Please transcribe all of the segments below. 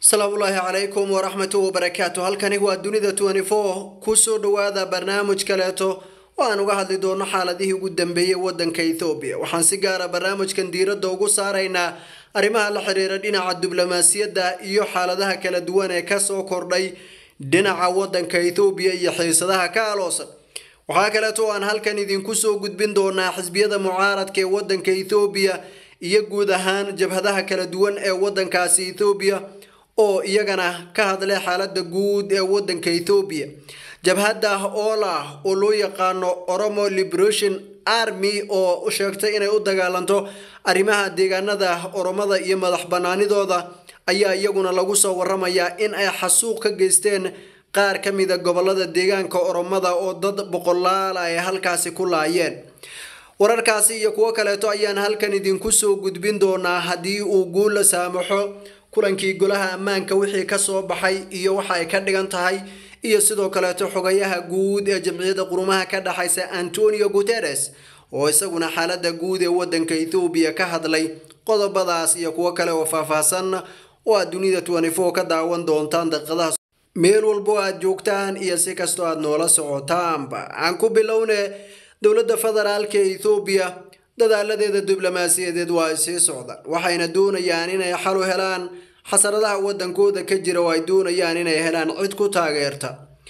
asalaamullaahi calaykum waraxmatu wabarakaatu halkani waa dunida kusoo dhowaada barnaamij kaleeto oo aan uga hadli doono xaaladihii ugu dambeeyey wadanka ethoobiya waxaan si gaara barnaamijkan diiradda ugu saaraynaa arrimaha la xiriira dhinaca diblomaasiyadda iyo xaaladaha kala duwan ee kasoo kordhay dhinaca wadanka ethoobiya iyo xiisadaha ka aloosan waxaa kaleeto oo aan halkan idinku soo gudbin doonaa xisbiyada mucaaradka ee wadanka ethoobiya iyo guud ahaan jabhadaha kala duwan ee wadankaasi ethoobiya oo iyagana ka hadlay xaalada guud ee wadanka ethoobiya jabhadda oola oo loo yaqaano oromo liberation army oo sheegtay inay u dagaalanto arrimaha deegaanada oromada iyo madax banaanidooda ayaa iyaguna lagu soo waramayaa in ay xasuuq ka geysteen qaar ka mida gobolada deegaanka oromada oo dad boqolaal ay halkaasi ku laayeen wararkaasi iyo kuwo kaleeto ayaan halkan idinku soo gudbin doonaa haddii uu guul la saamaxo kulankii golaha ammaanka wixii kasoo baxay iyo waxa ay ka dhigan tahay iyo sidoo kaleeto xogayaha guud ee jamciyadda qurumaha ka dhexaysa antonio guteres oo isaguna xaalada guud ee wadanka ethoobiya ka hadlay qodobadaas iyo kuwo kale oo faahfaahsan oo aad dunida ka daawan doontaan daqiiqadaha meel walbo aad joogtaan iyo si kastoo aad noola socotaanba aan ku bilowne dowladda federaalka ethoobiya dadaaladeeda diblomaasiyadeed waa ay sii socdaan waxayna doonayaan inay xal u helaan xasaradaha wadankooda ka jira oo ay doonayaan inay helaan cid ku taageerta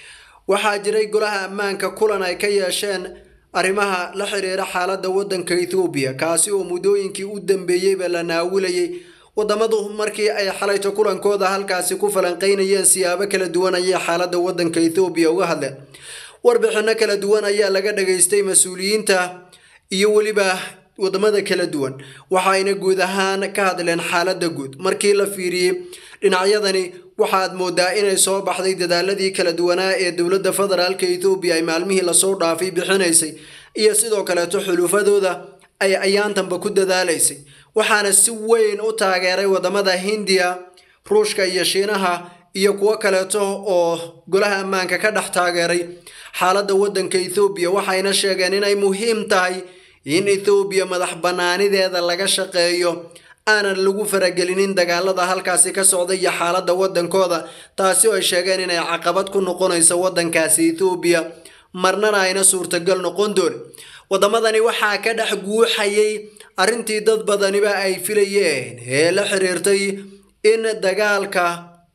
waxaa jiray golaha ammaanka kulan ay ka yeesheen arrimaha la xiriira xaalada wadanka ethoobiya kaasi oo muddooyinkii u dambeeyeyba la naawilayay wadamadu markii ay xalayto kulankooda halkaasi ku falanqeynayeen siyaabo kala duwan ayay xaalada wadanka ethoobiya uga hadleen warbixino kala duwan ayaa laga dhageystay mas-uuliyiinta iyo weliba wadamada kala duwan waxayna guud ahaan ka hadleen xaalada guud markii la fiiriyey dhinacyadani waxaad moodaa inay soo baxday dadaaladii kala duwanaa ee dowladda federaalka ethoobiya ay maalmihii lasoo dhaafay bixinaysay iyo sidoo kaleeto xulufadooda ay ayaantanba ku dadaalaysay waxaana si weyn u taageeray wadamada hindiya ruushka iyo shiinaha iyo kuwo kaleeto oo golaha ammaanka ka dhex taageeray xaalada wadanka ethoobiya waxayna sheegeen inay muhiim tahay in ethoobiya madax banaanideeda laga shaqeeyo aanan lagu faragelinin dagaalada halkaasi ka socda iyo xaalada wadankooda taasi oo ay sheegeen inay caqabad ku noqonayso wadankaasi ethoobiya marnana ayna suurtagal noqon doon wadamadani waxaa ka dhex guuxayay arrintii dad badaniba ay filayeen ee la xiriirtay in dagaalka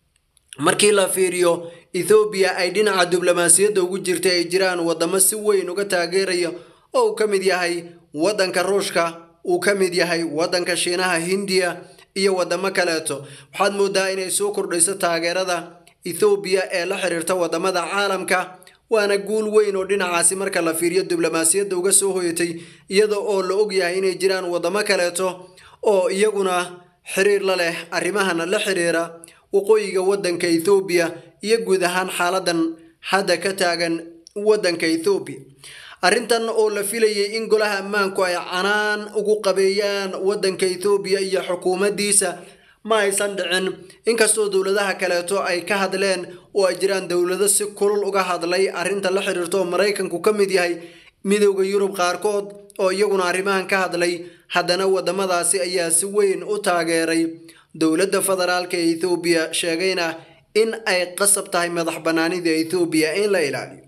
markii la fiiriyo ethoobiya ay dhinaca diblomaasiyadda ugu jirta ay jiraan wadamo si weyn uga taageeraya oo uu ka mid yahay wadanka ruushka uu ka mid yahay wadanka shiinaha hindiya iyo wadamo kaleeto waxaad moodaa inay soo kordhayso taageerada ethoobiya ee la xiriirta wadamada caalamka waana guul weyn oo dhinacaasi marka la fiiriyo diblomaasiyadda uga soo hoyatay iyada oo la ogyahay inay jiraan wadamo kaleeto oo iyaguna xiriir la leh arrimahana la xiriira waqooyiga wadanka ethoobiya iyo guud ahaan xaaladan hadda ka taagan wadanka ethoobiya arrintan oo la filayay in golaha ammaanku ay canaan ugu qabeeyaan wadanka ethoobiya iyo xukuumaddiisa ma aysan dhicin inkastoo dowladaha kaleeto ay ka hadleen oo ay jiraan dowlado si kulul uga hadlay arrinta la xiriirta oo maraykanku ka mid yahay midowda yurub qaarkood oo iyaguna arrimahan ka hadlay haddana wadamadaasi ayaa si weyn u taageeray dowladda federaalka ee ethoobiya sheegayna in ay qasab tahay madax banaanida ethoobiya in la ilaaliyo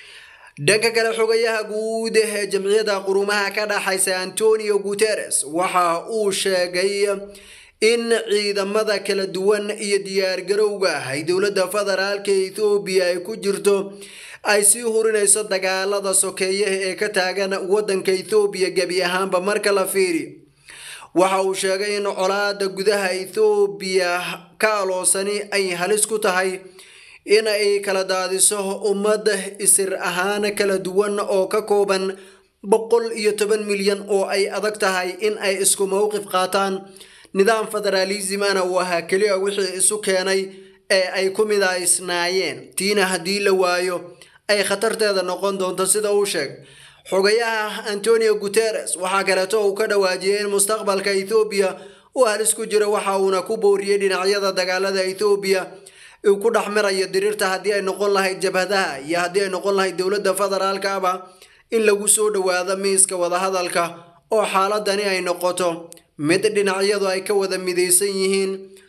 dhanka kale xogayaha guud ee jamciyadda qurumaha ka dhexaysa antonio guteres waxa uu sheegay in ciidamada kala duwan iyo diyaargarowga ay dowladda federaalka ethoobiya ay ku jirto ay sii hurinayso dagaalada sokeeyaha ee ka taagan wadanka ethoobiya gebi ahaanba marka la fiiriyo waxa uu sheegay in colaada gudaha ethoobiya ka aloosani ay halis ku tahay in ay kala daadiso ummad isir ahaan kala duwan oo ka kooban boqol iyo toban milyan oo ay adag tahay in ay isku mowqif qaataan nidaam federaalismana uu ahaa keliya wixii isu keenay ee ay ku midaysnaayeen tiina haddii la waayo ay khatarteeda noqon doonto sida uu sheegay xogayaha antonio guteres waxaa kaleeto uu ka dhawaajiyay in mustaqbalka ethoobiya uu halis ku jiro waxa uuna ku booriyey dhinacyada dagaalada ethoobiya uu ku dhex mirayo diriirta haddii ay noqon lahayd jabhadaha iyo haddii ay noqon lahayd dowladda federaalkaaba in lagu soo dhowaado miiska wadahadalka oo xaaladani ay noqoto mid dhinacyadu ay ka wada midaysan yihiin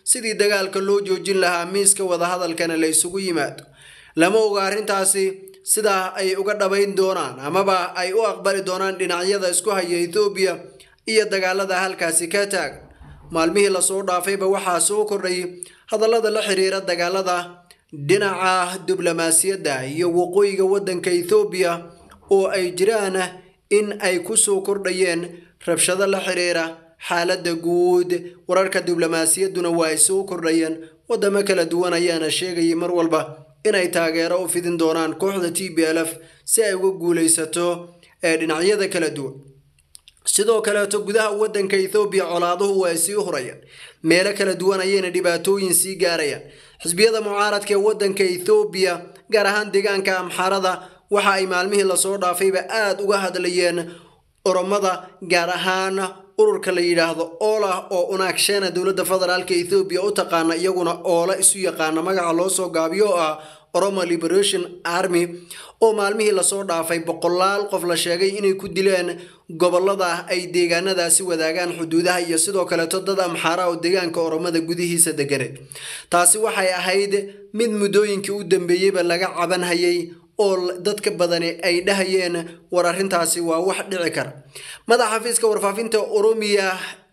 sidii dagaalka loo joojin lahaa miiska wadahadalkana la isugu yimaado lama oga arrintaasi sidaa ay uga dhabayn doonaan amaba ay u aqbali doonaan dhinacyada isku haya ethoobiya iyo dagaalada halkaasi ka taagan maalmihii lasoo dhaafayba waxaa soo kordhay hadallada la xiriira dagaalada dhinaca diblomaasiyadda iyo waqooyiga waddanka ethoobiya oo ay jiraan in ay ku soo kordhayeen rabshado la xiriira xaaladda guud wararka diblomaasiyadduna waa ay soo kordhayeen waddamo kala duwan ayaana sheegayay mar walba inay taageero u fidin doonaan kooxda t b l f si ay uga guulaysato ee dhinacyada kala duwan sidoo kaleeto gudaha waddanka ethoobiya colaaduhu waa ay sii hurayaan meelo kala duwan ayayna dhibaatooyin sii gaarayaan xisbiyada mucaaradka ee waddanka ethoobiya gaar ahaan deegaanka amxarada waxa ay maalmihii lasoo dhaafayba aada uga hadlayeen oromada gaar ahaan ururka la yidhaahdo oola oo unaagsheena dowladda federaalka ethoobiya u taqaana iyaguna oola isu yaqaana magaca loo soo gaabiyo oo ah oromo liberation army oo maalmihii lasoo dhaafay boqolaal qof la sheegay inay ku dileen gobolada ay deegaanadaasi wadaagaan xuduudaha iyo sidoo kaleeto dad amxaara oo deegaanka oromada gudihiisa deganeed taasi waxay ahayd mid muddooyinkii u dambeeyeyba laga cabanhayay oo dadka badani ay dhahayeen war arrintaasi waa wax dhici kara madaxa xafiiska warfaafinta oromiya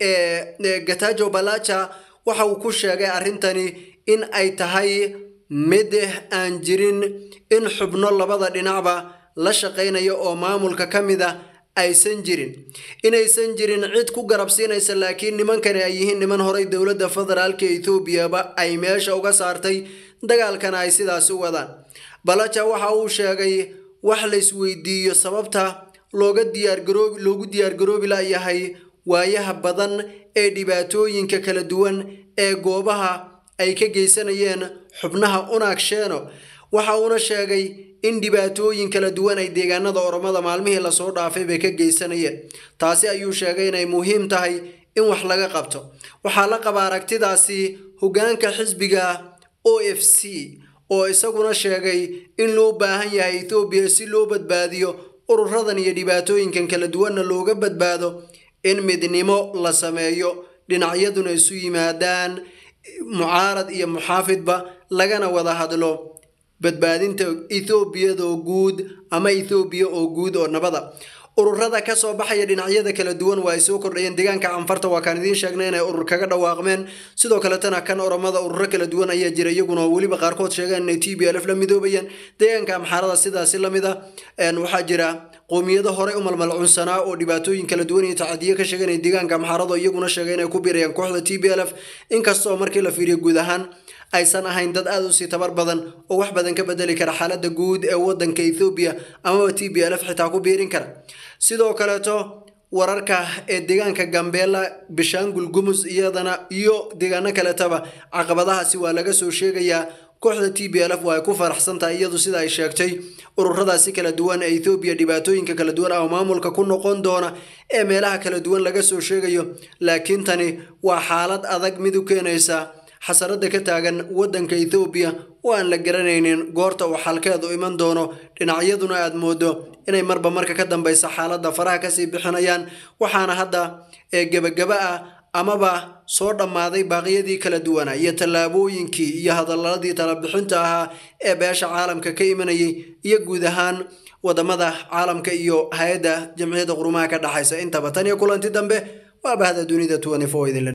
ee gatajo balaja waxa uu ku sheegay arrintani in ay tahay mid aan jirin in xubno labada dhinacba la shaqaynaya oo maamulka ka mid a aysan jirin inaysan jirin cid ku garabsiinaysa laakiin nimankani ay yihiin niman horay dowladda federaalka ethoobiaba ay meesha uga saartay dagaalkana ay sidaasi u wadaan balaja waxa uu sheegay wax la isweydiiyo sababta looga diyaargaroobi loogu diyaargaroobi layahay waayaha badan ee dhibaatooyinka kala duwan ee goobaha ay ka geysanayeen xubnaha unaagsheeno waxa uuna sheegay in dhibaatooyin kala duwan ay deegaanada oromada maalmihii lasoo dhaafay bay ka geysanayeen taasi ayuu sheegay inay muhiim tahay in wax laga qabto waxaa la qaba aragtidaasi hoggaanka xisbiga o f c oo isaguna sheegay in loo baahan yahay ethoobiya si loo badbaadiyo ururadan iyo dhibaatooyinkan kala duwanna looga badbaado in midnimo la sameeyo dhinacyaduna isu yimaadaan mucaarad iyo muxaafidba lagana wada hadlo badbaadinta ethoobiyadoo guud ama ethoobiya oo guud oo nabada ururada kasoo baxaya dhinacyada kala duwan waa ay soo kordhayeen deegaanka canfarta waa kaan idiin sheegnay inay urur kaga dhawaaqmeen sidoo kaletana kan oromada ururo kala duwan ayaa jira iyaguna weliba qaarkood sheegeen inay t b l f la midoobayaan deegaanka amxaarada sidaasi lamid a waxaa jira qowmiyado horey u malmalcunsanaa oo dhibaatooyin kala duwan iyo tacadiyo ka sheeganaya deegaanka amxaarada iyaguna sheegay inay ku biirayaan kooxda t b l f inkastoo markii la fiiriyo guud ahaan aysan ahayn dad aada usii tabar badan oo wax badan ka bedeli kara xaaladda guud ee wadanka ethoobiya amaba t b l f xitaa ku biirin kara sidoo kaleeto wararka ee deegaanka gambeela bishaangul gumus iyadana iyo deegaano kaletaba caqabadahaasi waa laga soo sheegayaa kooxda t b l f waa ay ku faraxsan tahay iyadu sida ay sheegtay ururadaasi kala duwan ee ethoobiya dhibaatooyinka kala duwan ah oo maamulka ku noqon doona ee meelaha kala duwan laga soo sheegayo laakiin tani waa xaalad adag mid u keenaysa xasarada ka taagan wadanka ethoobiya oo aan la garanaynin goorta uu xalkeedu iman doono dhinacyaduna aad moodo inay marba marka ka dambeysa xaaladda faraha kasii bixinayaan waxaana hadda ee gebagaba ah amaba soo dhammaaday baaqyadii kala duwana iyo tallaabooyinkii iyo hadaladii talabixinta ahaa ee beesha caalamka ka imanayay iyo guud ahaan wadamada caalamka iyo hay-adda jamciyadda qurumaha ka dhexaysa intaba tan iyo kulanti dambe waa bahda dunida idinle